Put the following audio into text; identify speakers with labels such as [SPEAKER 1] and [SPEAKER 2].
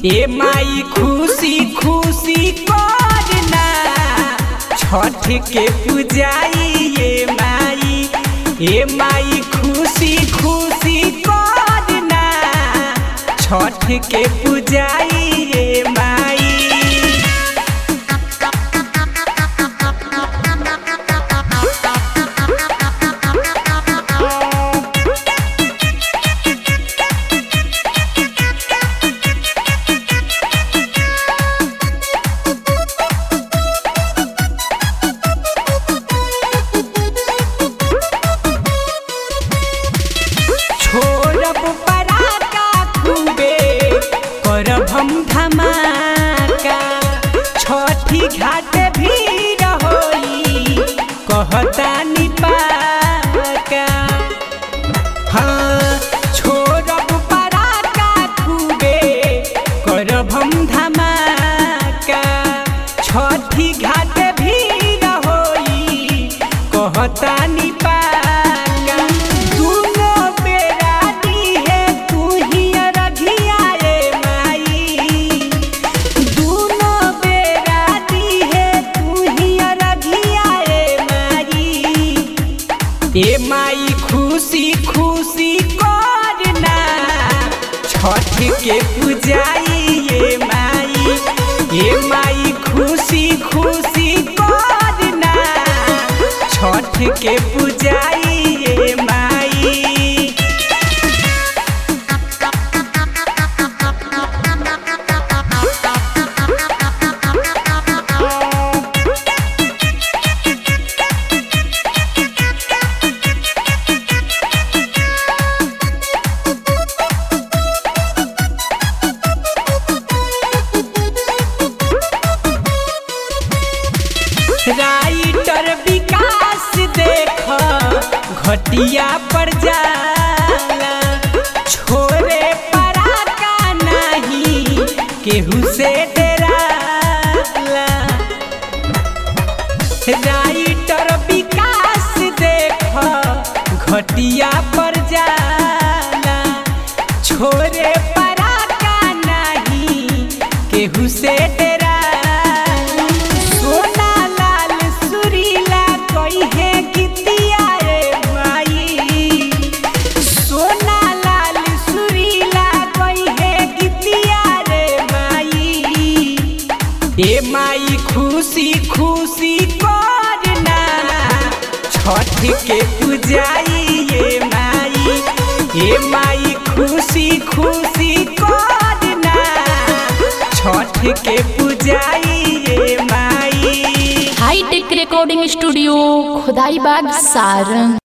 [SPEAKER 1] ए माई खुशी खुशी करना छठ के पूजाई ए माई ए माई खुशी खुशी करना छठ के पूजाई ए माई छोड़ब पराका खूबे करब हम धमाका छठी घाट भीड़ होई कहता निपाका हाँ छोड़ब पराका खूबे करब हम धमाका छठी घाट भीड़ होई कहता निपाका दुनो बेरा दिहे तू ही रघिया ए माई दुनो बेरा दिहे तू ही रघिया ए माई ए माई खुशी खुशी करना छठ के पूजाई ए माई ए माई खुशी खुशी करना छठ के पूजाई ए माई राइटर विकास देख घटिया पर जाला छोरे पराका नहीं केहू से डराला राइटर विकास देख घटिया पर जाला छोरे पराका नहीं केहू से डराला सोना लाल सुरीला कहे गीतिया रे माई सोना लाल सुरीला कहे गीतिया रे माई ए माई खुशी खुशी करना छठ के पूजाई ए माई ए माई खुशी खुशी करना छठ के पूजाई ए माई
[SPEAKER 2] hi tech recording studio Khudai Bagh Sarang